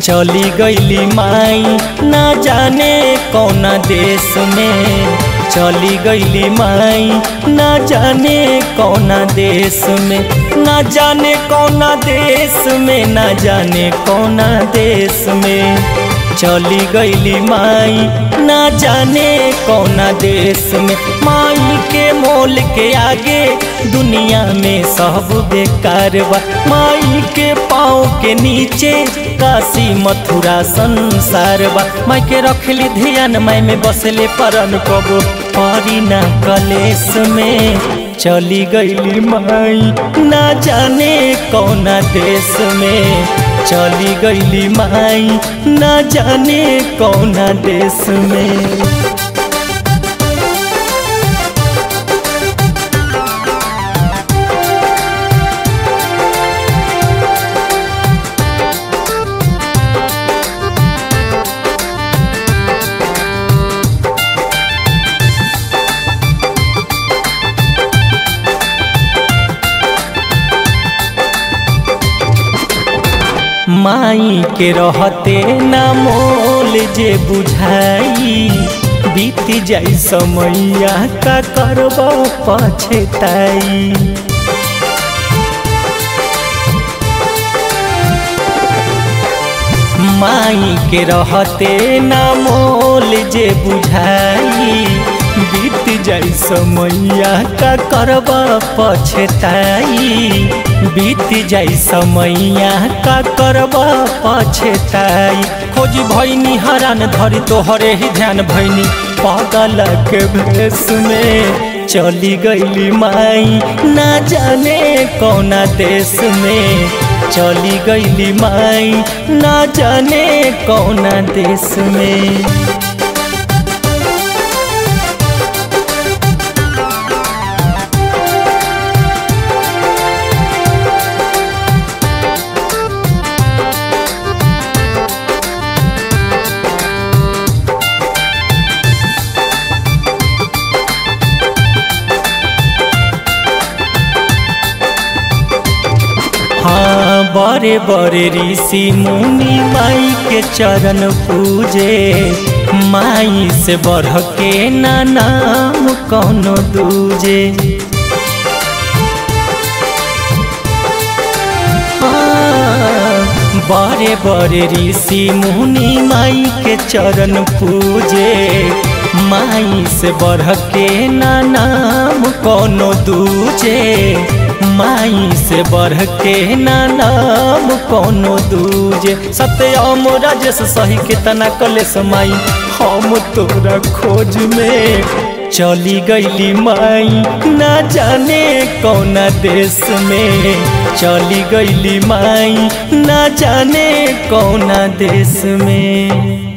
चली गईली माई ना जाने कौना देश में चली गईली माई ना जाने कौना देश में ना जाने कौना देश में ना जाने कौना देश में चली गईली माई ना जाने कौना देश में माई के मोल के आगे दुनिया में सब बेकार बा माई के पाँव के नीचे काशी मथुरा संसार बा माई के रखली ध्यान माई में बसले परन कबो परी ना कलेस में चली गईली माई ना जाने कौना देश में चली गईली माई ना जाने कौना देश में माई के रहते ना मोल जे बुझाई बीत जाई समैया का करब पछताई माई के रहते ना मोल जे बुझाई बीत जाई समैया का करब पछताई बीत जाई समैया का करब पछताई खोज भैनी हरान धरी तोहरे ही ध्यान भैनी पागल के भेष में चली गईली माई ना जाने कौना देश में चली गईली माई ना जाने कौना देश में हाँ बड़े बड़े ऋषि मुनि माई के चरण पूजे माई से बढ़ के ना नाम कौनो दूजे बड़े बड़े ऋषि मुनि माई के चरण पूजे माई से बढ़ के ना नाम कौनो दूजे माई से बढ़ के ना नाम कोनो दूजे सत्यम राजेश सही के तना कलेस माई हम तोरा खोज में चली गईली माई ना जाने कौना देश में चली गईली माई ना जाने कौना देश में